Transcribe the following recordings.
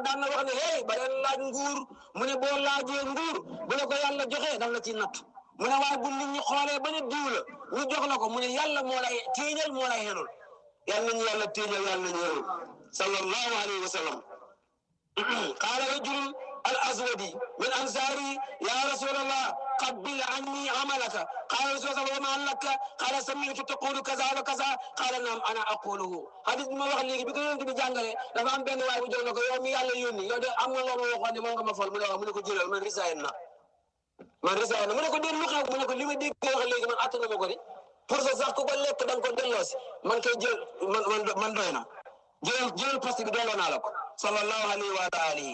daan na wax ne hey ba leen laaj nguur mu ne boo laajee nguur bu la ko yàlla joxee daf la ci natt mu ne waaye bu nit ñi xoolee ba ne diw la ñu jox la ko mu ne yàlla moo lay téeñal moo lay xenul yàlla nañu yàlla téeñal yàlla nañu xenul sallallahu alayhi wa sallam qaala rajulun al aswadi min ansaari ya rasulallah qabbil anni amalaka qaala rasulallah wa ma laka qaala sami'tu taqulu kaza wa kaza qaala naam ana aquluhu hadis bi ma wax léegi bi ko yonent bi jàngale dafa am benn waay bu jox na ko yow mi yàlla yónni yow de am nga loo ma waxoon ne moom nga ma fal mu ne wax mu ne ko jëlal man risaayeen na man risaayeen na mu ne ko déet lu xew mu ne ko li ma dégg wax léegi man attana ma ko di pour que sax ku ko lekk da nga ko delloosi man koy jël man man man doy na jëlal jëlal poste bi delloo naa la ko sallallahu alayhi wa alihi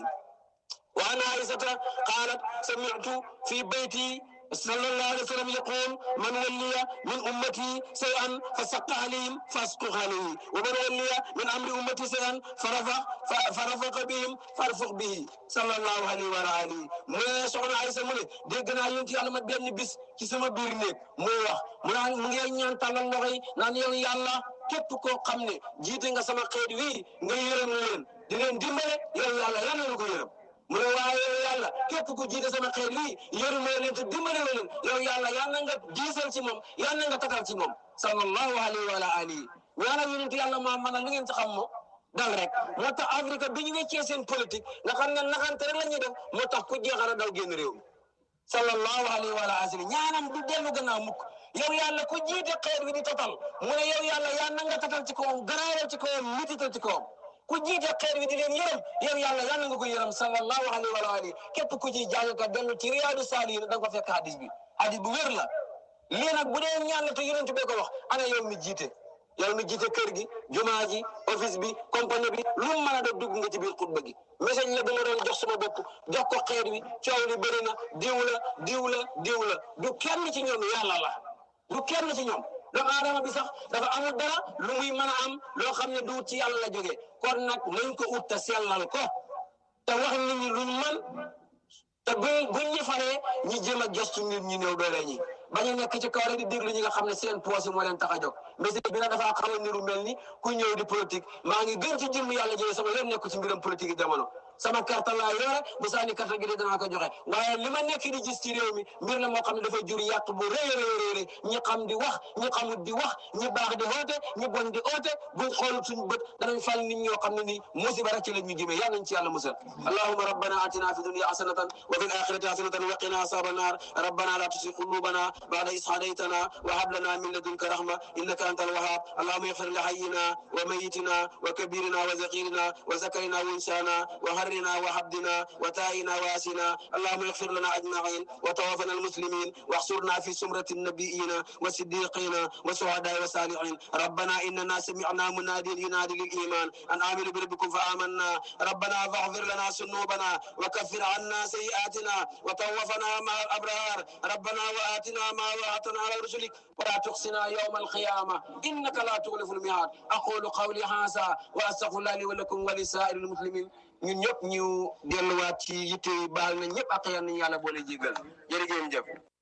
wa an aisata qalat sami'tu fi bayti صلى الله عليه وسلم يقول من ولي من امتي شيئا فسق عليهم فاسقط عليه ومن ولي من امر امتي شيئا فرفق فرفق بهم فارفق به صلى الله عليه وآله mu ne soxna Aysa mu ne dégg naa yonent yàlla ma benn bis ci sama biir néeg muy wax mu naan mu ngi ñaan tàllal loxo yi naan yow yàlla képp koo xam ne jiite nga sama xeet wii nga yërëm leen di leen dimbale yow yàlla yal na ko yërëm mu ne waaye yow yàlla képp ku jiite sama xeet lii yërëmoo leen te dimbale leen yow yàlla yal na nga diisal ci moom yal na nga tatal ci moom sallallahu alayhi wa alihi ñaanal yonent yàlla maa mën a lu ngeen ci xam moo dal rek moo tax Afrique bi ñu weccee seen politique nga xam ne naxante rek la ñuy def moo tax ku jeexal daw génn réew mi sallallahu alayhi wa alihi ñaanam du dellu gannaaw mukk yow yàlla ku jiite xeet wi di tatal mu ne yow yàlla yal na nga tatal ci kawam garaawal ci kawam mitital ci kawam ku jiite xeet wi di leen yërëm yow yàlla yal na nga ko yërëm sallallahu alayhi wa alihi képp ku ci jàng ka dellu ci riyaadu saalihin da nga ko fekk hadis bi hadis bu wér la lii nag bu dee ñaan la te yonent bee ko wax ana yow mi jiite yow mi jiite kër gi jumaa ji office bi compagnie bi lu mu mën a doon dugg nga ci biir xutba gi message la dama doon jox sama bopp jox ko xeet wi coow li bëri na diw la diw la diw la du kenn ci ñoom yàlla la du kenn ci ñoom doomu aadama bi sax dafa amul dara lu muy mën a am loo xam ne du ci yàlla la jógee kon nag nañ ko ut te sellal ko te wax nit ñi luñ mën te buñ buñ ñu faree ñi jéem a gëstu nit ñi néew doole ñi bañ a nekk ci kaw rek di déglu ñi nga xam ne seen poos yi moo leen tax a jóg mais bi nag dafa xaw a niru mel ni ku ñëw di politique maa ngi gën ci jëmm yàlla jëlee sama yoon nekk ci mbiram politique yi jamono sama carte laa yore bu saani carte gi de danaa ko joxe waaye li ma nekk di gis ci réew mi mbir la moo xam ne dafa jur yàq bu rëy a rëy rëy ñi xam di wax ñi xamut di wax ñi baax di oote ñi bon di oote buñ xoolut suñu bët danañ fal nit ñoo xam ne nii musiba rek ci la ñu jëmee yàlla nañ ci yàlla musal allahumma rabbana atina fi dunya hasanatan wa fil akhirati hasanatan wa qina asaban nar rabbana la tusi qulubana ba'da is hadaytana wa hab lana min ladunka rahma innaka antal wahhab allahumma ighfir li hayyina wa mayyitina wa kabirina wa zaghirina wa zakarina wa insana wa حرنا وحبدنا وتائنا واسنا اللهم اغفر لنا اجمعين وتوفنا المسلمين واحصرنا في سمرة النبيين والصديقين والشهداء والصالحين ربنا اننا سمعنا مناديا ينادي للايمان ان امنوا بربكم فامنا ربنا فاغفر لنا ذنوبنا وكفر عنا سيئاتنا وتوفنا مع الابرار ربنا واتنا ما وعدتنا على رسلك ولا تخزنا يوم القيامه انك لا تخلف الميعاد اقول قولي هذا واستغفر الله لي ولكم ولسائر المسلمين ñun ñëpp ñu delluwaat ci yitte yi baal na ñëpp ak yal nañu yàlla boole jégal jërëjëf jëf